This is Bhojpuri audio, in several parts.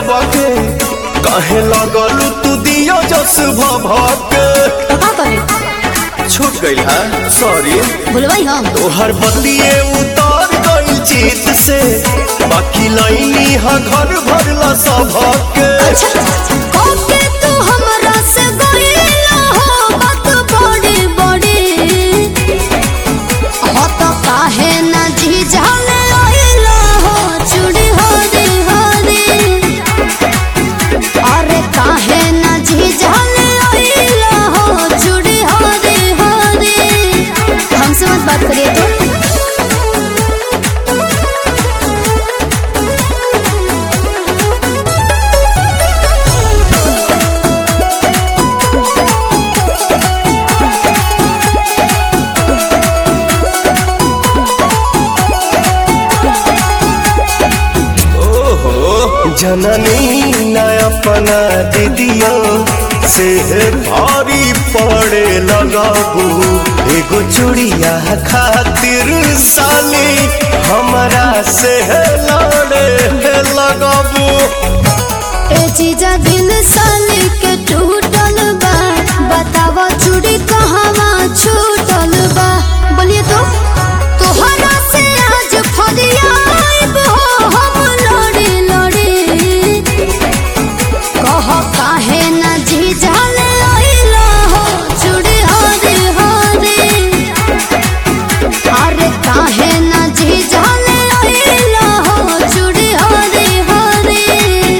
सबके काहे लगल तू दियो जस भभके तो का करे छूट गइल है सॉरी भूलवाई हम तोहर बदलिए उतार गइल जीत से बाकी लाइनी हा घर भरला सबके ओके तू हमरा से गइला हो बात बड़ी बड़ी हो तो काहे ना झिझले आइला हो चूड़ी हरी हरी अरे काहे ना झिझले आइला हो चूड़ी हरी हरी हमसे मत बात करिए तो ओहो जननी न अपना दीदियों से भारी पड़े लगाबू एगो चूड़िया खातिर साली हमरा से लड़े लगाबू ए चीजा दिल साली के टूटल बा बतावा चूड़ी कहवा छूटल बा बोलिए तो तोहरा से आज फरियाब हो हम लड़ी लड़ी कह काहे ना झिझल आइला हो चूड़ी हरी हरी अरे काहे ना झिझल आइला हो चूड़ी हरी हरी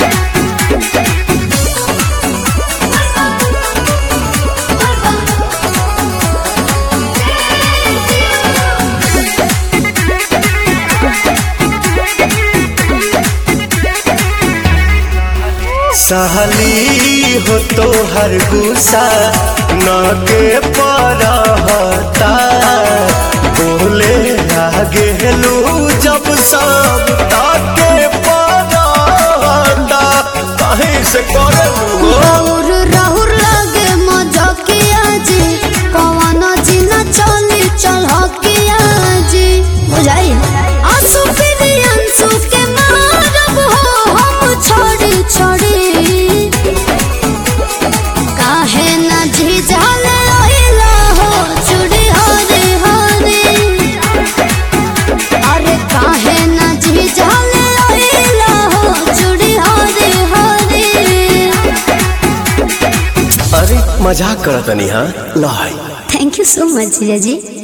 सहली हो तो हर गुस्सा न के परहता बोले आगे लू जब सब ताके परहता कहीं से करे राहुर राहुर लागे मजकिया जी कवन जिना चली चलकिया जी बुझाई आंसू फिरी आंसू के मारब हो हम छोड़ी छोड़ी काहे ना झिझल आइला हो चूड़ी हरी हरी अरे काहे ना झिझल आइला हो चूड़ी हरी हरी अरे मजाक करतनी हाँ लाई थैंक यू सो मच जीजा जी